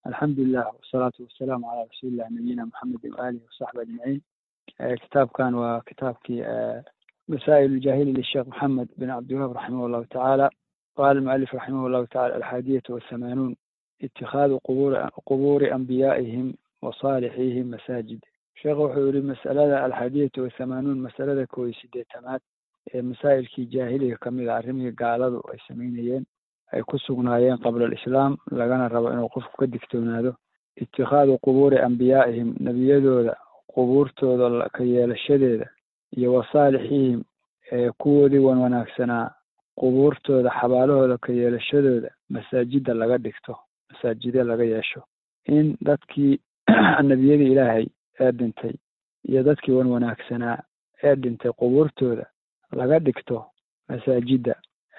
alxamdulilah wasalaatu wasalaamu calaa rasuulilah nabiyina maxamedi waalihi wasaxbi ajmaciin kitaabkan waa kitaabkii masaa'il ljahili lisheekh maxamed bin cabdiwahab raximah llahu tacaala qaala almualif raximah llahu tacala alxaadiyatu wathamanuun itikaadu quburi qubuuri anbiyaa'ihim wa saalixihim masaajid sheekh wuxuu yihi masalada alxaadiyatu wathamanuun masalada koob iyo sideetanaad ee masaa'ilkii jaahiliga kamid a arrimihii gaaladu ay samaynayeen ay ku sugnaayeen qabla alislaam lagana rabo inuu qofku ka digtoonaado itikaadu qubuuri anbiyaa'ihim nebiyadooda qubuurtooda ka yeelashadeeda iyo wasaalixihim ee kuwoodii wan wanaagsanaa qubuurtooda xabaalahooda ka yeelashadooda masaajida laga dhigto masaajide laga yeesho in dadkii nebiyadii ilaahay ee dhintay iyo dadkii wan wanaagsanaa ee dhintay qubuurtooda laga dhigto masaajida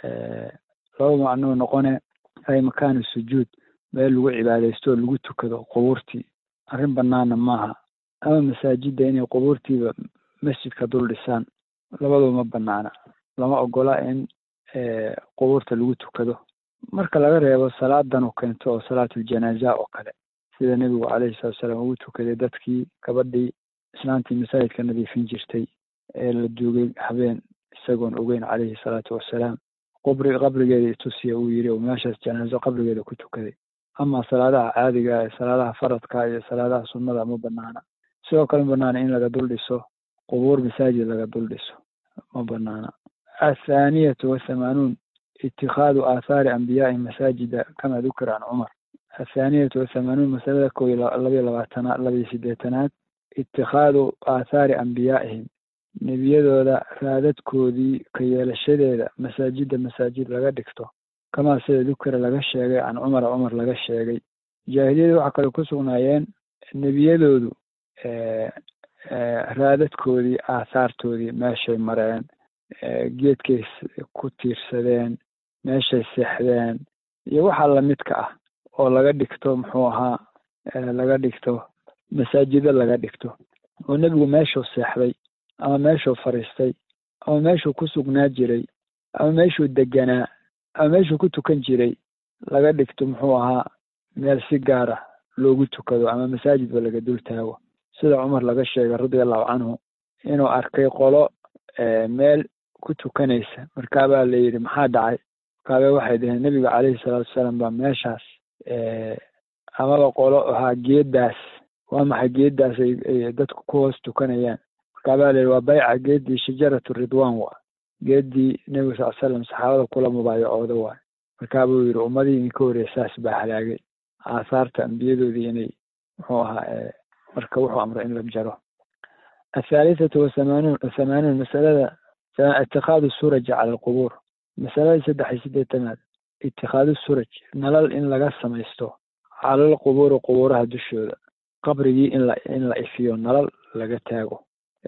laba macnuu noqone ay makaanu sujuud meel lagu cibaadaysto oo lagu tukado qubuurtii arrin banaana maaha ama masaajida inay qubuurtiiba masjidka dul dhisaan labadua ma banaana lama ogola in qubuurta lagu tukado marka laga reebo salaadan u keento oo salaatuljanaaza oo kale sida nebigu calayhi salatu salaam ugu tukaday dadkii gabadhii islaantii masaajidka nadiifin jirtay ee la duugay habeen isagoon ogeyn calayhi salaatu wassalaam qabri qabrigeeda itusiya uu yidhi oo meeshaas janaazo qabrigeeda ku tukaday ama salaadaha caadiga ee salaadaha faradka iyo salaadaha sunnada ma banaana sidoo kale ma banaana in laga dul dhiso qubuur masaajid laga dul dhiso ma banaana athaaniyatu wathamanuun itikaadu aathaari anbiyaai masaajida kama dukira can cumar athaaniyatu wathamanuun masalada koo iyo labayo labaatanaad labayo sideetanaad itikaadu aathaari anbiyaa'ihim nebiyadooda raadadkoodii ka yeelashadeeda masaajida masaajid laga dhigto kamaa sida dukira laga sheegay can cumara cumar laga sheegay jaahiliyada waxaa kale ku sugnaayeen nebiyadoodu raadadkoodii aathaartoodii meeshay mareen geedkay ku tiirsadeen meeshay seexdeen iyo waxa lamidka ah oo laga dhigto muxuu ahaa laga dhigto masaajido laga dhigto oo nebigu meeshuu seexday ama meeshuu fariistay ama meeshuu ku sugnaa jiray ama meeshuu deganaa ama meeshuu ku tukan jiray laga dhigto muxuu ahaa meel si gaar ah loogu tukado ama masaajidba laga dul taago sida cumar laga sheegay radia allahu canhu inuu arkay qolo meel ku tukanaysa markaabaa la yidhi maxaa dhacay markaaba waxay dhaheen nebiga calayhi salaatu wasalaam baa meeshaas amaba qolo ahaa geeddaas waa maxay geeddaas ay dadku ku hoos tukanayaan markaabaa la yidhi waa bayca geeddii shajaratu ridwan waa geeddii nebiga sal slam saxaabada kula mubaayacooda waay markaabuu yidhi ummadii idinka horreya saas baa halaagay aahaarta ambiyadoodii inay muxuu ahaa marka wuxuu amray in la jaro athaalithatu wathamanuun thamanuun masalada itikaadu suraji cala alqubuur masalada saddex iyo sideetanaad itikaadu suraj nalal in laga samaysto calal qubuuri qubuuraha dushooda qabrigii in la in la ifiyo nalal laga taago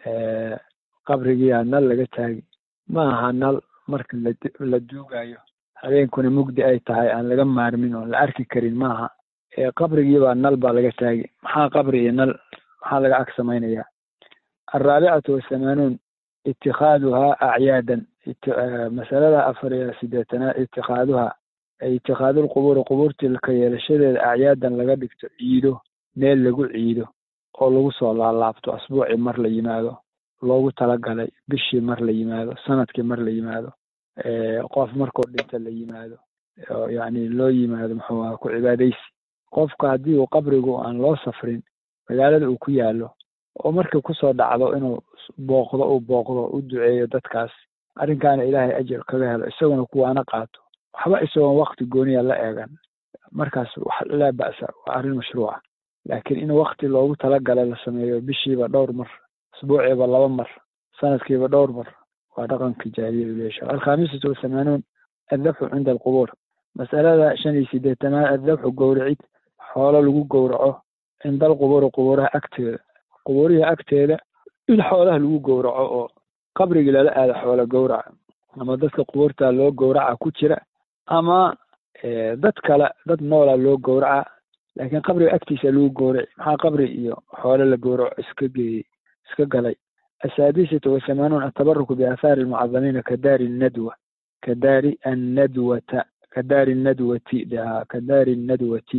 qabrigiia nal laga taagi ma aha nal marka la duugayo habeenkuna mugdi ay tahay aan laga maarmin oon la arki karin maaha qabrigiibaa nal baa laga taagi maxaa qabri iyo nal maxaa laga ag samaynayaa alraabicatu wathamanuun itikaaduhaa acyaadan masalada afar iyo sideetanaad itikaaduhaa ay itikaadulqubuuri qubuurtii ka yeelashadeeda acyaadan laga dhigto ciido meel lagu ciido oo lagu soo laalaabto asbuucii mar la yimaado loogu talagalay bishii mar la yimaado sanadkii mar la yimaado qof markuu dhinta la yimaado yacni loo yimaado muxuu aha ku cibaadaysi qofka haddii uu qabrigu aan loo safrin magaalada uu ku yaalo oo markii kusoo dhacdo inuu booqdo uu booqdo u duceeyo dadkaas arrinkaana ilaahay ajar kaga helo isaguna kuwaana qaato waxba isagoon wakti gooniya la eegan markaas wax laa ba'sa waa arrin mashruuca laakiin in wakti loogu talagalay la sameeyo bishiiba dhowr mar asbuuciiba laba mar sanadkiiba dhowr mar waa dhaqanka jaahiliyadu leesha alkhamisatu wathamanuun addabxu cinda alqubuur masalada shan iyo sideetanaad addabxu gowracid xoolo lagu gowraco cinda alqubuuri qubuuraha agteeda qubuurihii agteeda in xoolaha lagu gowraco oo qabrigii lala aado xoola gowraca ama dadka qubuurta loo gowraca ku jira ama dad kale dad noola loo gowraca laakiin qabriga agtiisa lagu gowraci maxaa qabri iyo xoolo la gowraco iska geeyey iska galay asaadisatu wathamanuun atabaruku biaahaari almucadamiina ka daari nadwa ka daari annadwata ka daari nadwati dhahaa ka daari nadwati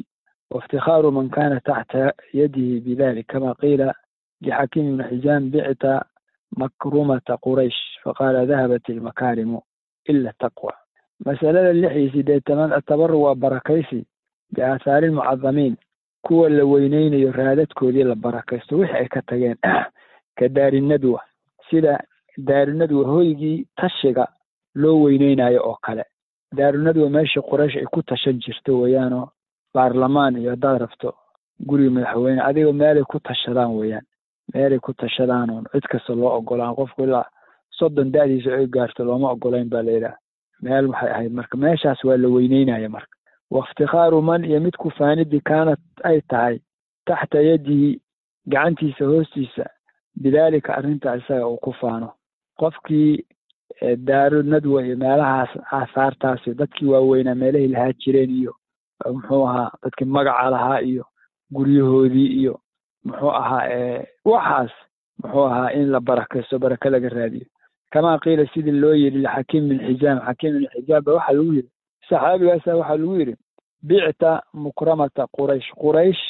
وافتخار من كان تحت يده بذلك كما قيل لحكيم بن حزام بعت مكرمة قريش فقال ذهبت المكارم إلا التقوى مسألة اللحي سيدي تمام التبر وبركيسي بآثار المعظمين كوا اللوينين يرادت كودي لبركيسو وحي كتغين كدار الندوة سيدا دار الندوة هويجي تشيغا لو وينيناyo oo kale daarunadwa meesha quraysh ay ku tashan jirto weeyaanoo baarlamaan iyo haddaad rabto guriga madaxweyne adiga meelay ku tashadaan weeyaan meelay ku tashadaan oon cid kasta loo ogolaan qofku ilaa soddon da-diisa ay gaarto looma ogolayn baa layidhaha meel waxay ahayd marka meeshaas waa la weyneynaya marka waiftikhaaru man iyo mid kufaanidii kaanad ay tahay taxta yadihi gacantiisa hoostiisa bidaalika arrinta isaga uu ku faano qofkii daaru nadwa iyo meelahaas aahaartaasi dadkii waaweynaa meelahay lahaa jireen iyo muxuu ahaa dadkii magaca lahaa iyo guryahoodii iyo muxuu ahaa waxaas muxuu ahaa in la barakaysto baraka laga raadiyo kamaa qiila sidii loo yidhi lixakiim bin xizaam xakiim bin xizaam ba waxaa lagu yidhi saxaabigaasa waxaa lagu yidhi bicta mukramata quraysh quraysh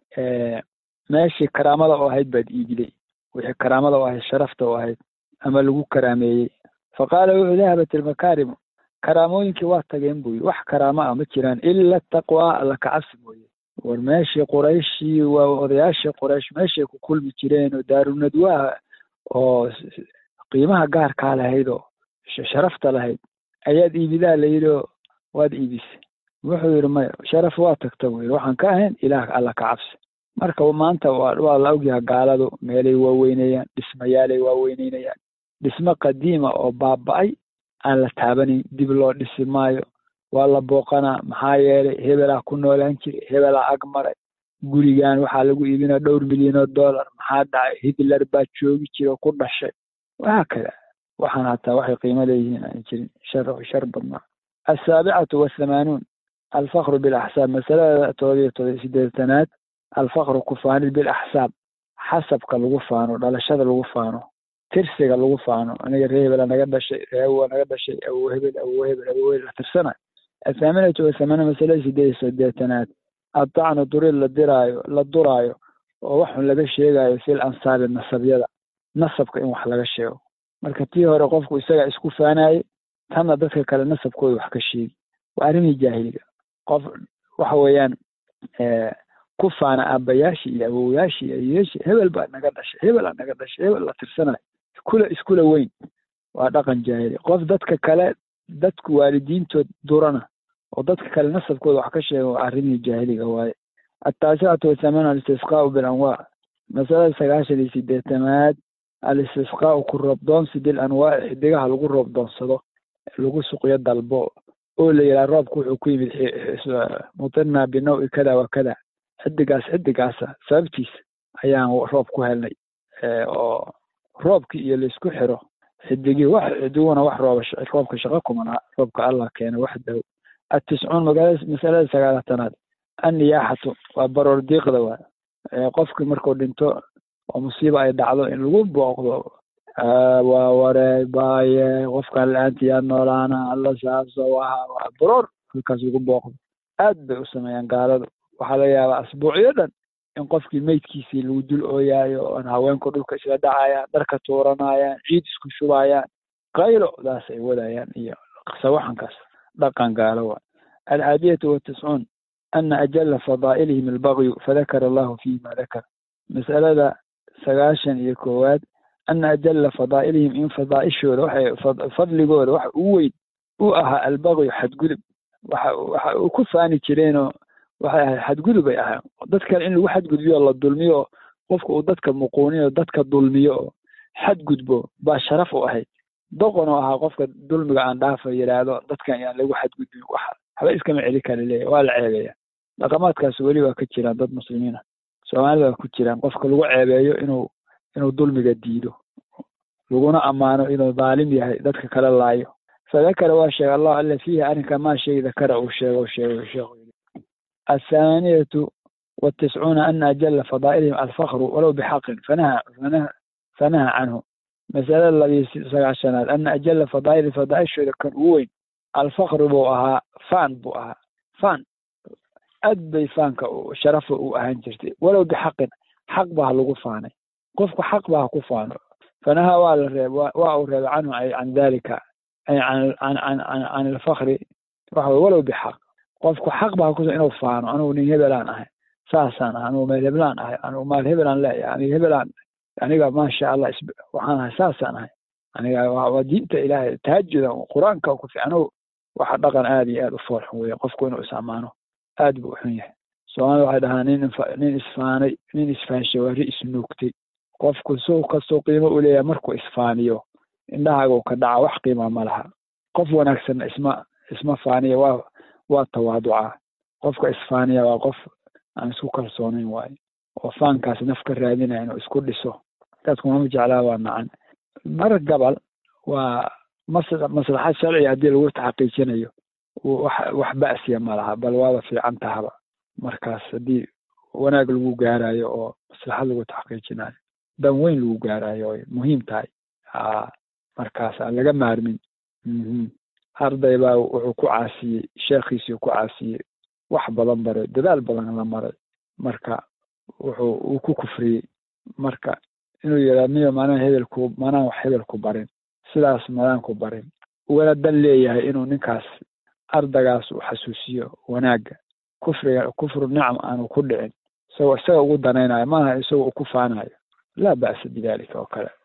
meeshii karaamada oo ahayd baad iibiday wixii karaamada oo ahayd sharafta oo ahayd ama lagu karaameeyey faqaala wuxuu dahabat ilmakaarimu karaamooyinkii waa tageen buu yidhi wax karaamo ah ma jiraan ila taqwa alla kacabsi mooye war meeshii qurayshii waa odayaashii quraysh meeshay ku kulmi jireen oo daarunadwaha oo qiimaha gaarkaa lahayd oo sharafta lahayd ayaad iibidaa la yidhi oo waad iibisay wuxuu yidhi maya sharaf waa tagta buu yidhi waxaan ka ahayn ilaah alla ka cabsi marka maanta waa la ogyaha gaaladu meelay waaweynayaan dhismayaalay waaweyneynayan dhismo qadiima oo baaba-ay aan la taabanayn dib loo dhisi maayo waa la booqanaa maxaa yeelay hebelaa ku noolaan jiray hebelaa ag maray gurigan waxaa lagu iibinaa dhowr milyan oo dollar maxaa dhacay hitler baa joogi jira oo ku dhashay wahaa kada waxaan hataa waxay qiimo leeyihiin aan jirin shar shar badnaa alsaabicatu wathamaanuun alfakru bilaxsaab masalada todobiyo todobiyo sideetanaad alfakru kufaanid bilaxsaab xasabka lagu faano dhalashada lagu faano tirsiga lagu faano aniga ree hebela naga dhashay reewa naga dhashay awo hebel awo hebel awo hebel la tirsanayo athaaminatu wathamaana masalada sideed iyo sideetanaad adacnu durid la diraayo la duraayo oo waxun laga sheegayo fil ansaabi nasabyada nasabka in wax laga sheego marka tii hore qofku isagaa isku faanayey tanna dadka kale nasabkooda wax ka sheegi waa arrimii jaahiliga qof waxa weeyaan ku faana aabayaashii iyo awowayaashii iyo ayeyaashii hebel baa naga dhashay hebelaa naga dhashay hebel la tirsanayo iskula iskula weyn waa dhaqan jaahili qof dadka kale dadku waalidiintood durana oo dadka kale nasabkooda wax ka sheega waa arrimihii jaahiliga waaye ataasicatu wathamaanu alistisqaau bilanwaac masalada sagaashan iyo sideetanaad alistisqaau ku roobdoonsi bil anwaaci xidigaha lagu roobdoonsado lagu suqyo dalbo oo la yidhaha roobku wuxuu ku yimid mutirna binawi kada wa kada xidigaas xidigaasa sababtiisa ayaan roob ku helnay oo roobkii iyo laisku xiro xidigii wax xidiguna wax rooba roobka shaqo kumana roobka allah keena waxdahu atiscuun magaalada masalada sagaalatanaad anniyaaxatu waa baroor diiqda waa qofkii markuu dhinto oo musiiba ay dhacdo in lagu booqdo waa wareeg baaye qofkaan la-aanti yaa noolaana alla saaso waha waa baroor halkaas lagu booqdo aad bay u sameeyaan gaaladu waxaa laga yaabaa asbuucyo dhan in qofkii meydkiisii lagu dul ooyaayo oon haweenku dhulka isla dhacayaan dharka tuuranayaan ciid isku shubayaan qaylo daas ay wadayaan iyo sawaxankaas dhaqan gaalo waa alcaadiyatu watiscuun ana ajala fadaa'ilihim albagyu fadakara allahu fihi ma dakar mas'alada sagaashan iyo koowaad ana ajala fadaa'ilihim in fadaa'ishooda waxay fadligooda waxa ugu weyn u ahaa albagyu xadgudub waxa waxa u ku faani jireenoo waxay ahayd xadgudub ay ahayn dad kale in lagu xadgudbiyo la dulmiyo oo qofka uu dadka muquuniyo dadka dulmiyo oo xadgudbo baa sharaf u ahayd doqon oo ahaa qofka dulmiga aan dhaafa yidhaahdo dadkan yaan lagu xadgudbin wax waxba iskama celi kara leeya waa la ceebeeya dhaqamaadkaas weli waa ka jiraan dad muslimiina soomaalida waa ku jiraan qofka lagu ceebeeyo inuu inuu dulmiga diido laguna ammaano inuu dhaalim yahay dadka kala laayo fadakara waa sheegay allahu alla fiihi arrinka maa shay dakara uu sheego sheego sheekhu الثمانية والتسعون أن أجل فضائلهم الفخر ولو بحق فنهى فنهى, فنهى عنه مسألة الذي سنة أن أجل فضائل فضائل شو كان وين الفخر بوها فان بوها فان aad bay faanka sharafa u ahaan jirtay walow bixaqin xaq baa lagu faanay qofku xaq baa ku faano fanaha waa la reeb waa uu reebay canhu can dalika can ilfakri waxa wey walow bixaq qofku xaq baa kus inuu faano anugu nin hebelaan ahay saasaan ahay anugu meel hebelaan ahay anugu maal hebelaan leeyahay aniga hebelaan aniga maasha allah waxaan ahay saasaan ahay aniga waa diinta ilaahay tahaajudan qur-aanka ku fiican waxa dhaqan aada iyo aada u foolxun weeye qofku inuu is ammaano aad buu u xun yahay soomaalida waxay dhahaa nin nin isfaanay nin isfaanshay waa ri isnuugtay qofku suu kastoo qiimo u leeyahay markuu isfaaniyo indhahaagu ka dhaca wax qiima ma laha qof wanaagsanna isma isma faaniya waa waa tawaaduca qofka isfaaniya waa qof aan isku kalsoonayn waayo oo faankaas naf ka raadinaya inuu isku dhiso dadku mama jeclaa waa nacan mar gabal waa mas maslaxad sharciga haddii lagu taxaqiijinayo wax wax ba'siya ma laha bal waaba fiican tahaba markaas haddii wanaag lagu gaarayo oo maslaxad lagu taxqiijinayo dan weyn lagu gaarayo oy muhiim tahay ha markaas aan laga maarmin arday baa wuxuu ku caasiyey sheekhiisii ku caasiyey wax badan baray dadaal badan la maray marka wuxuu uu ku kufriyey marka inuu yidhaa miyo maanaan hebelku maanaan wax hebelku barin sidaas madaanku barin ugana dan leeyahay inuu ninkaas ardagaas uu xasuusiyo wanaagga kufriga kufru nicam aanu ku dhicin isagoo isaga ugu danaynayo maaha isagoo u ku faanayo laa ba'sa bidalika oo kale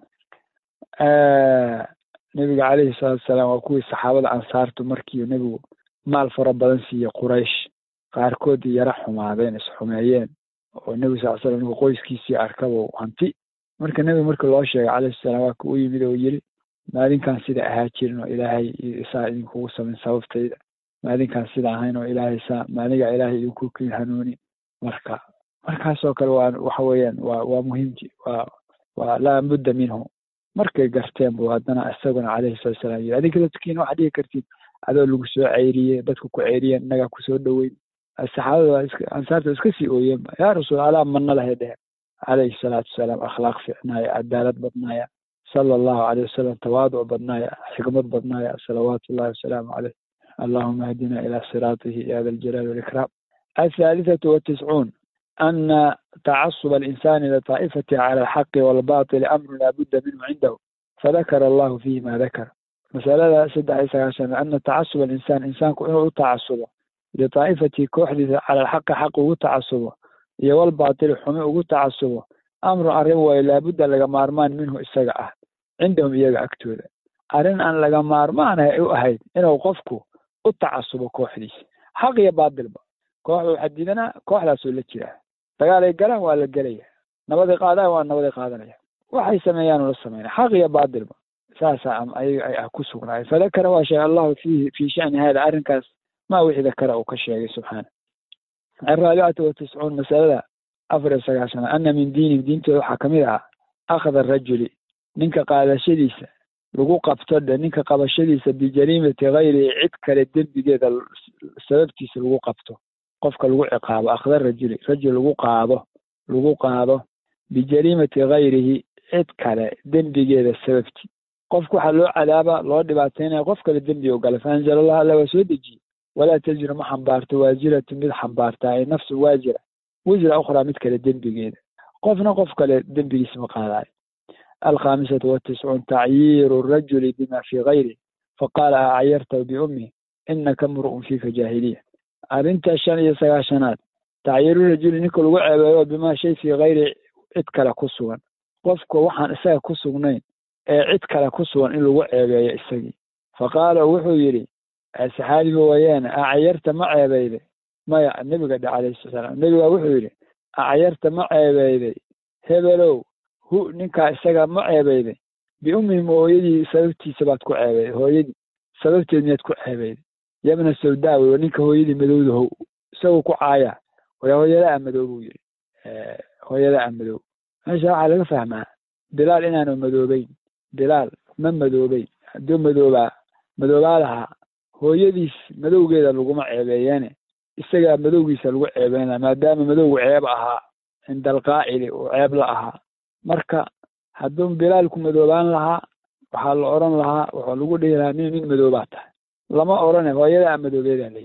nebiga calayhi salaatu wasalaam waa kuwii saxaabada ansaartu markii nebigu maal fara badan siiyey quraysh qaarkoodii yara xumaadeen isxumeeyeen oo nebigu sal slam ninku qoyskiisii arkabo hanti marka nebiga markii loo sheegay calayhi salaam waa ku u yimid oo yiri maadinkaan sida ahaa jirin oo ilaahay saa idinkugu samayn sababtayda maadinkaan sida ahayn oo ilaahay saa maadiga ilaahay idinku kii hanuuni marka markaasoo kale waa waxa weeyaan waa waa muhiimki waa waa laa budda minhu markay garteen bu haddana isaguna calayhi salatu salaam yiri adinka dadkiina waxaad dhihi kartid adoo lagu soo ceyriyey dadku ku ceyriyeen innagaa kusoo dhoweyn saxaabada waa iska ansaarta iska sii ooyeen yaa rasuul alaa mana lahay dheheen calayhi salaatu wasalaam akhlaaq fiicnaaya cadaalad badnaaya sala allahu caleyh wasalam tawaaduc badnaaya xikmad badnaaya salawaatu ullahi wasalaamu caleyh allahuma ahdina ilaa siraatihi ya da aljalaali waalikraam althalithatu watiscuun ana tacasuba alinsani litaa'ifati cala alxaqi waalbatili amru laa budda minhu cindahu fadakara allahu fihi ma dakar masalada saddex iyo sagaashan ana tacasuba alinsaan insaanku inuu u tacasubo litaa'ifati kooxdiisa cala alxaqi xaq ugu tacasubo iyo walbaatili xumi ugu tacasubo amrun arrin waayo laabudda laga maarmaan minhu isaga ah cindahum iyaga agtooda arrin aan laga maarmaan u ahayd inuu qofku u tacasubo kooxdiisa xaq iyo baatilba kooxda waxaa diidanaa kooxdaasoo la jiraa dagaalay galaan waa la gelaya nabaday qaadaan waa nabaday qaadanaya waxay sameeyaan la sameynaya xaq iyo baatilba saasaa ayaga ay ah ku sugnaay fadakara waa sheegay allahu fiihi fii shani hada arrinkaas ma wixii dakara uu ka sheegay subxaana alraabicatu watiscuun masalada afar iyo sagaashana ana min diinihim diintooda waxaa kamid ahaa akhda rajuli ninka qaadashadiisa lagu qabto dhe ninka qabashadiisa bijariimati hayrihi cid kale dembigeeda sababtiisa lagu qabto qofka lagu ciqaabo akhda rajuli rajul lagu qaado lagu qaado bijariimati hayrihi cid kale dembigeeda sababti qofka waxaa loo cadaaba loo dhibaataynaya qof kale dembi o gala faanzala allah alla waa soo dejiyey walaa taziru ma xambaarto waasiratu mid xambaarta ay nafsu waasira wisra ukhraa mid kale dembigeeda qofna qof kale dembigiisa ma qaadayo alkhamisatu watiscuun tacyiiru rajuli bima fii gayri faqaala acyarta biummi inaka mru'un fiika jaahiliya arrinta shan iyo sagaashanaad tacyiiru rajuli ninka lagu ceebeeyo bimaa shay fii gayri cid kale ku sugan qofka waxaan isaga ku sugnayn ee cid kale ku sugan in lagu ceebeeyo isagii faqaala wuxuu yidhi saxaabiga wayaane acyarta ma ceebeyday maya nebiga dhe calayhi salaam nebiga wuxuu yidhi acyarta ma ceebeyday hebelow hu ninkaa isaga ma ceebeyday biummihim hooyadii sababtiisa baad ku ceebeyday hooyadii sababteed miyaad ku ceebeyday yabna sawdaawi ninka hooyadii madowda how isagoo ku caaya waya hooyada a madow buu yidhi hooyada a madow meesha waxaa laga fahmaa bilaal inaanu madoobeyn bilaal ma madoobeyn hadduu madoobaa madoobaa lahaa hooyadiis madowgeeda laguma ceebeeyeene isagaa madowgiisa lagu ceebeynaya maadaama madowgu ceeb ahaa cinda alqaa'ili uu ceeb la ahaa marka hadduu bilaal ku madoobaan lahaa waxaa la odhan lahaa wuxuu lagu dhihi lahaa nin nin madoobaa tahay lama odhane hooyada a madoobeedaa layidhi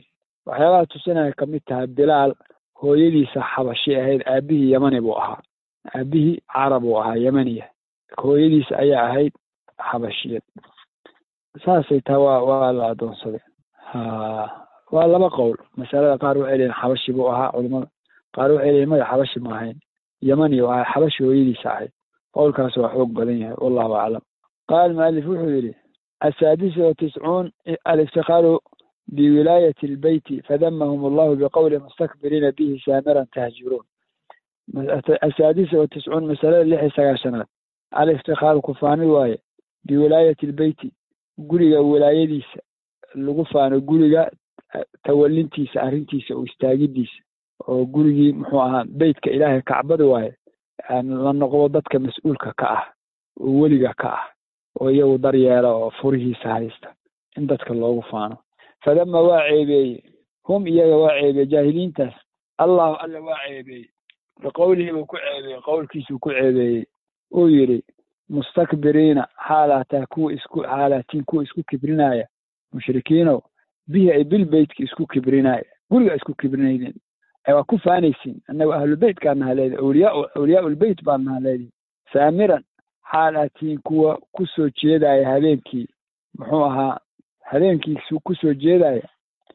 waxyaabaha tusinaya kamid tahay bilaal hooyadiisa xabashi ahayd aabihii yemani buu ahaa aabihii carab uu ahaa yemaniya hooyadiisa ayaa ahayd xabashiyad saasay taha waa waa la adoonsaday ha waa laba qowl masalada qaar waxay leeyihin xabashi buu ahaa culimada qaar waxay leeyihin maya xabashi ma ahayn yemani u ahaa xabashi hooyadiisa ahayd qowlkaas waa xoog badan yahay wallahu aclam qaal mualif wuxuu yidhi asaadisa wa tiscuun aliftiqaaru biwilaayati lbeyti fadamahum allahu biqowli mustakbiriina bihi saamiran tahjuruun asaadisa wa tiscuun masalada lix iyo sagaashanaad aliftiqaaru kufaanid waaye biwilaayati lbeyti guriga wilaayadiisa lagu faano guriga tawalintiisa arrintiisa oo istaagidiisa oo gurigii muxuu ahaa beytka ilaahay kacbada waaye la noqdo dadka mas-uulka ka ah oo weliga ka ah oo iyagu daryeela oo furihiisa haysta in dadka loogu faano fadama waa ceebeeye hum iyaga waa ceebeye jaahiliintaas allahu alla waa ceebeeye biqowlihi buu ku ceebeeyey qowlkiisuu ku ceebeeyey uu yidhi mustakbiriina xaalaataa kuwa isku xaalaatiin kuwa isku kibrinaya mushrikiinow bihi ay bilbeytka isku kibrinaya guriga isku kibrinayden waa ku faanaysiin annaga ahlubeytkaa naha leedi awliyaa awliyaa ulbeyt baa naha leedi saamiran xaal aatiin kuwa ku soo jeedaya habeenkii muxuu ahaa habeenkii ku soo jeedaya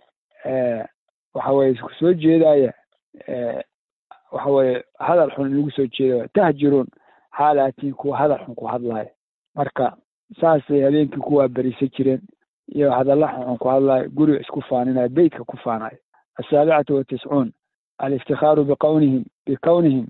waxa weye kusoo jeedaya waxa weye hadal xun inagu soo jeedaya tahjiruun xaal aatiin kuwa hadal xun ku hadlaya marka saasay habeenkii kuwaa berisa jireen iyo hadalla xunxun ku hadlaya guriga isku faaninaya beytka ku faanaya asaabicatu watiscuun aliftikaaru biqwnihim bikownihim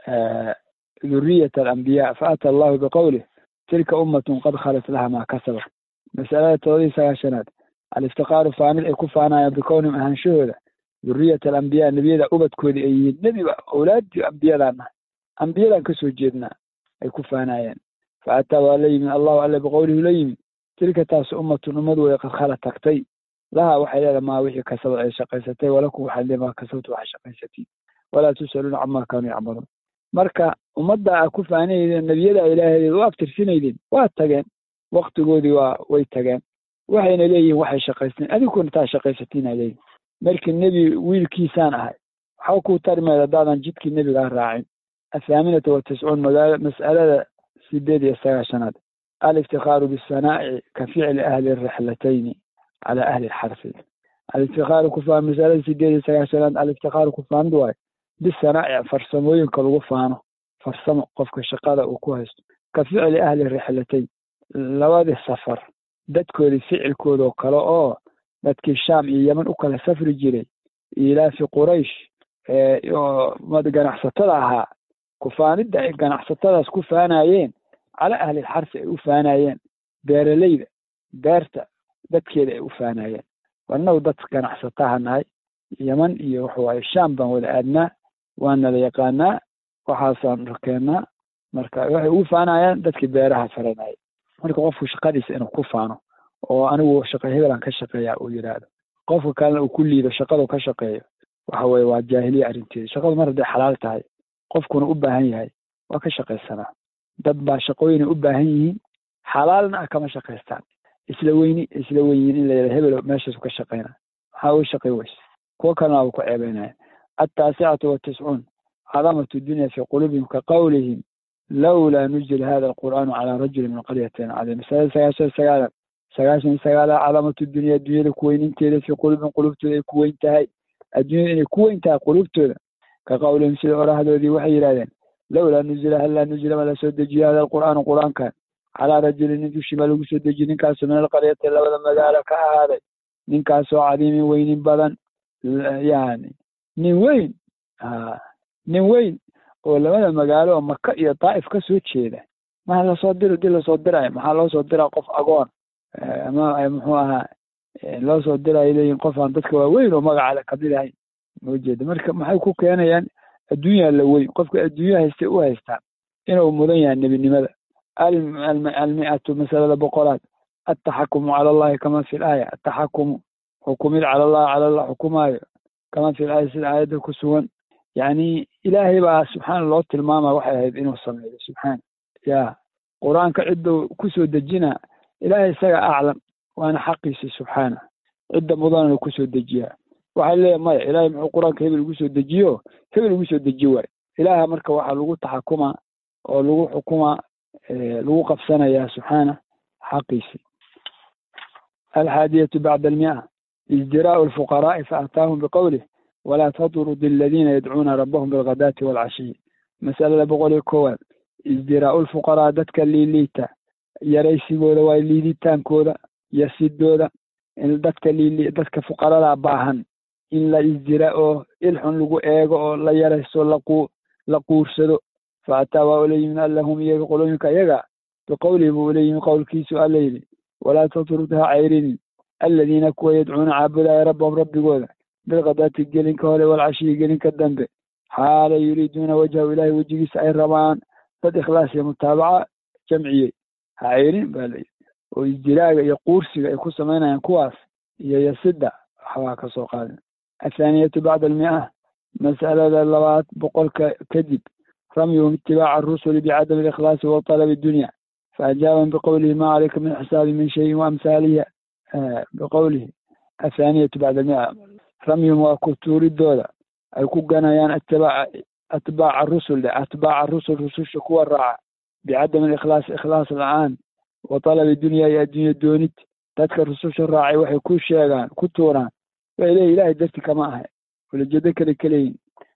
dhuriyat alambiya faata allahu biqowlih tilka ummatun qad khalat laha maa kasabat masalada todobadii sagaashanaad aliftikaaru faanid ay ku faanayaan bikownihim ahaanshahooda dhuriyat alambiya nebiyada ubadkoodii ay yihiin nebiba awlaadii ambiyadaan nahay ambiyadaan kasoo jeednaa ay ku faanayeen faataa waa la yimid allahu alle biqowlihi la yimid tilka taas ummatun ummad wey qad khala tagtay laha waxay leedahay maa wixii kasabad ay shaqaysatay walakum waxaad leedahay maa kasabtu waxay shaqaysatiin walaa tus'aluuna camaa kaanuu yacmaluun marka ummadda aa ku faanaydeen nebiyada ilaahadeed u abtirsinaydeen waa tageen waktigoodii waa way tageen waxayna leeyihin waxay shaqaysteen adinkuna taa shaqaysatiin ay leeyihin markii nebi wiilkiisaan ahay waxba kuu tarimeed haddaadan jidkii nebigaa raacin athaaminata wa tiscuun magaala mas'alada sideed iyo sagaashanaad aliftikaaru bisanaa'ici ka ficli ahli rixlatayni cala ahli lxarfi aliftikaaru kufaan masalada sideed iyo sagaashanaad aliftikaaru kufaanid waayo bisanaa'ic farsamooyinka lagu faano farsamo qofka shaqada uu ku haysto ka ficli ahli rixlatayn labadii safar dadkoodii ficilkooda oo kale oo dadkii shaam iyo yeman u kala safri jiray ilaafi quraysh oo ganacsatada ahaa kufaanidda ay ganacsatadaas ku faanayeen cala ahli lxarfi ay u faanayeen beeraleyda beerta dadkeeda ay u faanayeen annagu dad ganacsataha nahay yeman iyo waxawaaye shaam baan wada aadnaa waana la yaqaanaa waxaasaan rakeennaa marka waxay ugu faanayaan dadkii beeraha faranaya marka qofku shaqadiisa inuu ku faano oo anigu shaqa hebelaan ka shaqeeya uu yidhaahdo qofka kalena uu ku liido shaqadu ka shaqeeyo waxa weye waa jaahiliya arrinteeda shaqadu mar hadday xalaal tahay qofkuna u baahan yahay waa ka shaqaysanaa dad baa shaqooyinay u baahan yihiin xalaalna ah kama shaqaystaan isla weyni isla wenyiin in la yidhahdo hebel meeshaasu ka shaqayna maxaa uga shaqay weyse kuwo kalena waaba ku ceebeynaya altaasicatu watiscuun cadamatu dunya fii quluubihim ka qawlihim lawlaa nuzila hada alqur'aanu calaa rajuli min qaryatin cadiim masalada sagaashan sagaalan sagaashan iyo sagaala cadamatu dunya adduunyada kuweyninteeda fii quluubihim qulubtooda ay ku weyn tahay adduunyada inay ku weyn tahay qulubtooda ka qawlihim sida orahdoodii waxay yidhahdeen lawlaa nuzila hallaa nuzila ma la soo dejiyo hada alqur'aanu qur'aankan calaa rajulin nin dushii ma lagu soo dejiyo ninkaasoo min alqaryati labada magaalo ka ahaaday ninkaasoo cadiimin weynin badan yani nin weyn nin weyn oo labada magaalo oo maka iyo daa'if ka soo jeeda maa lasoo diro dii lasoo dirayo maxaa loo soo diraa qof agoon ama muxuu ahaa loo soo dirayo leeyihin qof aan dadka waaweyn oo magacale kamid ahayn ma jeeda marka maxay ku keenayaan adduunyaa la weyn qofka adduunya haystay u haystaan inuu mudan yahay nebinimada almi'atu masalada boqolaad altaxakumu cala allahi kama fi laaya ataxakumu xukumid cala allah cala allah xukumaayo kama fi laaya sida aayadda ku sugan yani ilaahay baa subxaana loo tilmaama waxay ahayd inuu sameeyo subxaana ya qur-aanka cidda kusoo dejina ilaahay isaga aclam waana xaqiisi subxaana cidda mudananu kusoo dejiyaa waxaa leeyahay maya ilaahay muxuu qur-aanka hebel ugu soo dejiyo hebel ugu soo deji waayo ilaaha marka waxaa lagu taxakuma oo lagu xukuma lagu qabsanayaa subxaana xaqiisi alxaadiyatu bacda almia ازدراء الفقراء فأتاهم بقوله ولا تطرد الذين يدعون ربهم بالغداة والعشي مسألة بقول كوال ازدراء الفقراء دتك اللي ليتا yaraysigooda waa liiditaankooda yasidooda in dadka lili dadka fuqarada baahan in la isdira oo ilxun lagu eego oo la yarayso laqu la quursado fa ataa waa ula yimid allahum iyaga qolooyinka iyaga biqowlihi buu ula yimid qowlkiisu alla yidhi walaa tatrud ha cayrinin aladiina kuwa yadcuuna caabudaya rabbahum rabbigooda bilkadaati gelinka hore walcashiyi gelinka dambe xaala yuriiduuna wajhahu ilaahay wejigiisa ay rabaan dad ikhlaas iyo mutaabaca jamciyey ha ceyrin baa layidhi oo isdiraaga iyo quursiga ay ku samaynayaan kuwaas iyo yasida waxbaa ka soo qaadan athaaniyatu bacda almia mas'alada labaad boqolka kadib ramyuhum itibaaca arusuli bicadami alikhlaasi wa talabi dunya faajaabahum biqowlihi ma calayka min xisaabi min shayin waamhaalihi biqowlihi athaaniyatu bacda almia ramyuhum waa kutuuridooda ay ku ganayaan atibaaca atbaaca rusul de atbaaca rusul rususha kuwa raaca bicadami alikhlaas ikhlaas la-aan wa talabi dunya iyo addunya doonid dadka rususha raacay waxay ku sheegaan ku tuuraan way leeyihin ilahay darti kama ahay ulajeedo kale kaleyihin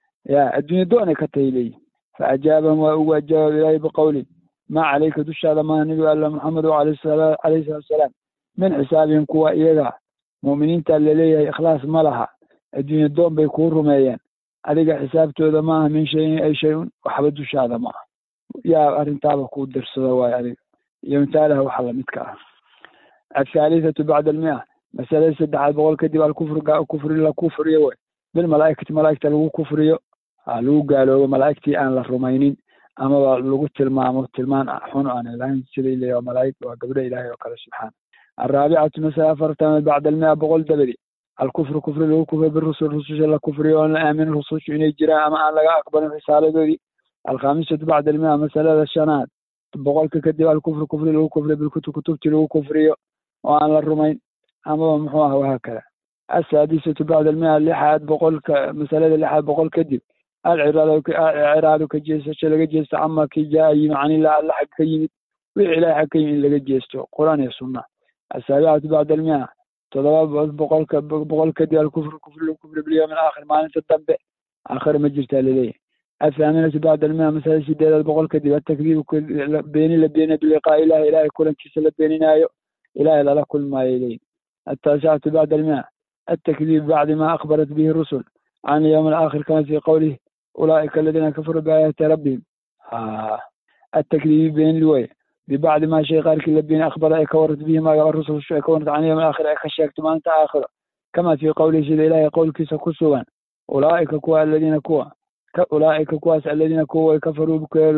ya addunya doonay ka tahay leeyihin faajaabahum waa ugu ajaaba ilaahay biqowli maa calayka dushaada maha nebigu alla maxamedu alayhi salaatu wasalaam min xisaabihim kuwa iyaga mu'miniinta laleeyahay ikhlaas ma laha addunya doon bay kuu rumeeyeen adiga xisaabtooda maaha min shayin ay shay-un waxba dushaada ma ah yaa arrintaaba kuu dirsado waayo adiga iyo mitaalaha waxa lamidka ah athaalithatu bacda almia masalada saddexaad boqol kadib alkufriga kufri la kufriyo wey bilmalaaikati malaaigta lagu kufriyo lagu gaaloobo malaaigtii aan la rumaynin amaba lagu tilmaamo tilmaan xun aan lahayn sida ilay waa malaaig waa gabdho ilaahay oo kale subxaana alraabicatu masala afartanaad bacda almia boqol dabadi alkufru kufri lagu kufriyo birusul rususha la kufriyo oon la aaminin rusushu inay jiraan ama aan laga aqbalin risaaladoodii alkhamisatu bacda almia masalada shanaad boqolka kadib alkufru kufri lagu kufriyo bilkutub kutubtii lagu kufriyo oo aan la rumayn amaba muxuu ah wahaakada asaadisatu bacda almia lixaad boqolka masalada lixaad boqol kadib alciraadu ka jeesasho laga jeesto cama kii jaa yimi canillah alla xag ka yimid wixii ilahay xag ka yimid in laga jeesto qur-aan iyo sunna asaabicatu bacda almia todoba boqolka boqol kadib alkufru kufri lagu kufriyo bilyawmi alaakhir maalinta dambe aakhira ma jirtaa laleeyahy athaaminatu bacda almia masalada sideedaad boqol kadib atakdiibu beeni la beeniya biliqaa ilahi ilahay kulankiisa la beeninaayo ilahay lala kulmaayo leeyihi ataasicatu bacda almia التكذيب بعد ما أخبرت به الرسل عن اليوم الآخر كما في قوله أولئك الذين كفروا بآيات ربهم آه. التكذيب بين الوي ببعد ما شيء قال كل بين أخبر أي كورت به ما قال الرسل شو كونت عن اليوم الآخر أي خشيت ما أنت آخر كما في قوله سيد الله يقول كيس كسوا أولئك كوا الذين كوا أولئك كواس الذين كوا كفروا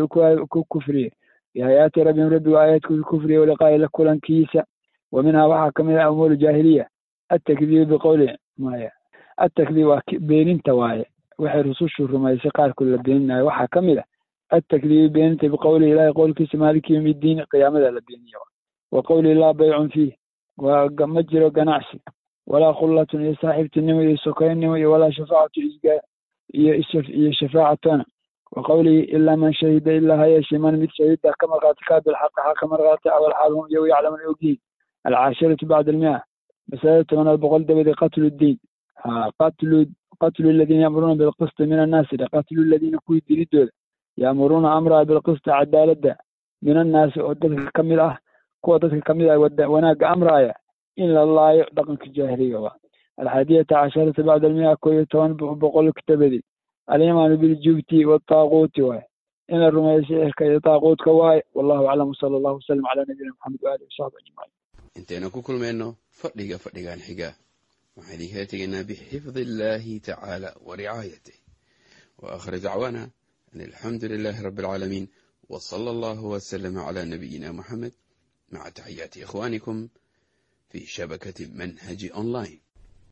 بكفري بآيات ربهم ربي وآيات كفري ولقاء لكلا كيسا ومنها وحا كمل أمور الجاهلية التكذيب بقوله مايا التكذيب بيننت واي waxay rusushu rumaysay qaarkood la beeninayo waxaa ka mid ah التكذيب beeninta biqowli ilahi qowlkiisa maaliki yawmi ddiin qiyaamada la beeniyo wa qowli laa baycun fiih waa ma jiro ganacsi walaa khullatun iyo saaxiibtinimo iyo sokoynimo iyo walaa shafaacatu isgaa iyo iyo shafaacatona wa qowlihi ilaa man shahida ilaa ha yeeshee man mid shahida ka markhaati kaa bilxaqi xaqa markhaati awal xaal hum iyagu yaclamun ogyihin alcaashiratu bacda almia masalada tobanaad boqol dabadi qatlu ddiin ha qatlu qatlu aladiina ya'muruuna bilqisti min annaasi qatlu aladiina kuwii dilidooda ya'muruuna amraa bilqisti cadaaladda min annaasi oo dadka ka mid ah kuwa dadka ka mid ah wanaagga amraaya in la laayo dhaqanka jaahiliga waa alxaadiyata casharata bacda almia koo iyo toban boqol dabadi alimaanu biljubti wataaquuti waay in la rumeeyo sixirka iyo taaquutka waaye wallahu aclam wsala allahu wasalam calaa nabiyina maxamed waalihi wasaxbi ajmaciin intaynu ku kulmayno fadhiga fadhigan xiga waxaan idinkala tegaynaa bixifdi illaahi tacaala wa ricaayatih wa aakhir dacwaana an alxamdu lilaahi rabbi alcaalamiin wa sala allahu wasalama calaa nabiyina moxamed maca taxiyaati ikhwaanikum fii shabakati manhaji online